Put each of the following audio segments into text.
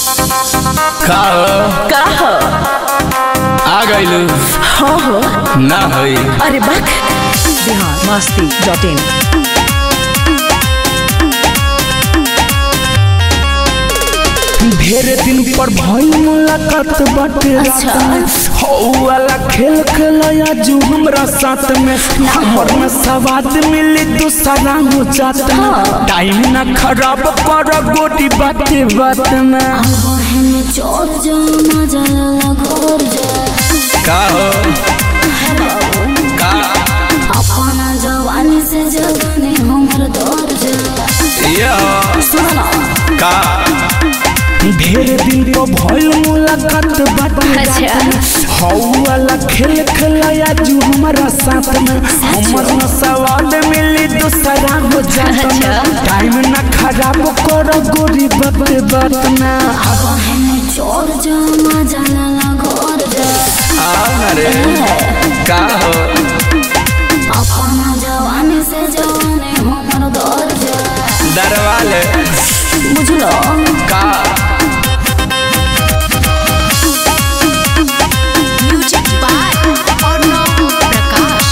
का हो? का हो आ गइलू हो हो ना होई अरे बक बिहार मस्ती डॉट इन ढेर दिन पर भइल मुलाकात बाटे अच्छा। हौ वाला खेल खेलया जू हमरा साथ में हमर में सवाद मिली दूसरा हो जात में टाइम ना खराब कर गोटी बाते बात में बहन चोर जा मजा घोर जा का हो का अपना जवानी से जवानी हमर दौर जा ये हो सुनो ना का ढेर दिन पर भइल मुलाकात बाटे अच्छा हौ वाला खेल खेलया जू हमरा साथ में हमर में सवाद मिली दूसरा हो जात में टाइम ना खराब कर गोरी बाते बात में बहन चोर जा मजा घोर जा आओ ना रे का हो अपना जवानी से जवानी हमर दौर जा दरवाले बुझलो का म्यूजिक बाय अर्णव प्रकाश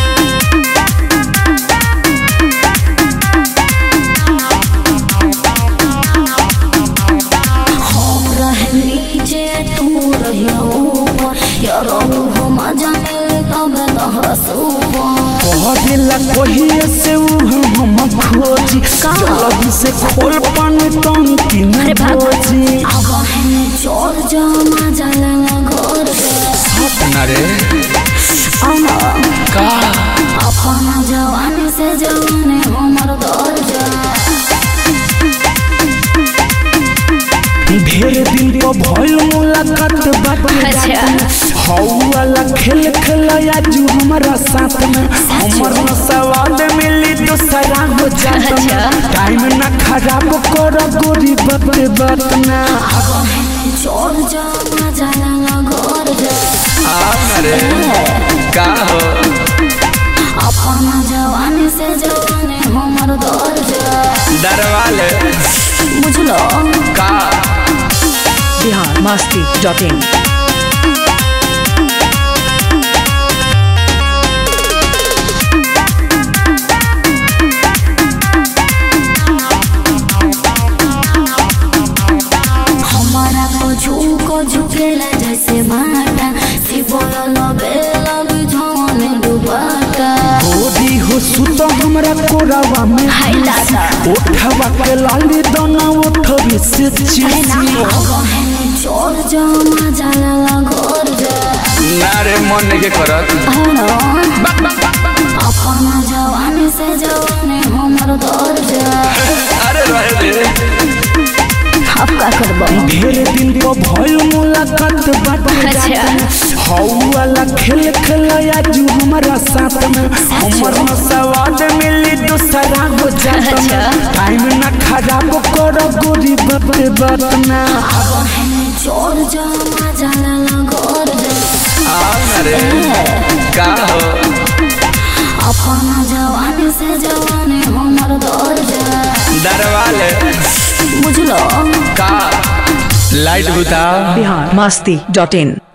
हम रहे नीचे तू रहिया ऊपर यारो हो मजा मिले तब तहरा सुपर कहला कहिए से उ हम खोजी जल्दी से खोल पान टंकी में खोजी बहन चोर जा मजा घोर जा ना रे आना का अपना जवानी से जवानी हमर दौर जा ढेर दिन तो भइल मुलाकात बाटे अच्छा हौ वाला खेल खेलया जू हमरा साथ में हमर में सवाद मिली दूसरा हो जात में टाइम ना खराब कर गोरी बाते बात में चोर जा मजा घोर जा आओ ना रे का हो अपना जवानी से जवानी हमर दौर जा दरवाले बुझलो का बिहार मस्ती डॉट इन हमारा को झुको झुकेला जैसे माटा सी बोलो बेला बुझाने डुबाटा गोरी हो सुत हमरा कोरावा में हाय दादा ओठवा के लाली दोना ओठवी से चीसी बहन चोर जा मजा घोर जा ना रे मन के करत अपना जवानी से जवानी हमर दौर जा अरे रहे दे अब का करबो ढेर दिन तो भइल मुलाकात बाटे अच्छा हौ वाला खेल खेलया जू हमरा साथ में हमर में सवाद मिली दूसरा हो जात में टाइम ना खराब कर गोरी बाते बात में बहन चोर जा मजा घोर जा आओ ना रे का हो अपना जवानी से जवानी हमर दौर जा दरवाले बुझलो का लाइट बुताओ बिहार मस्ती डॉट इन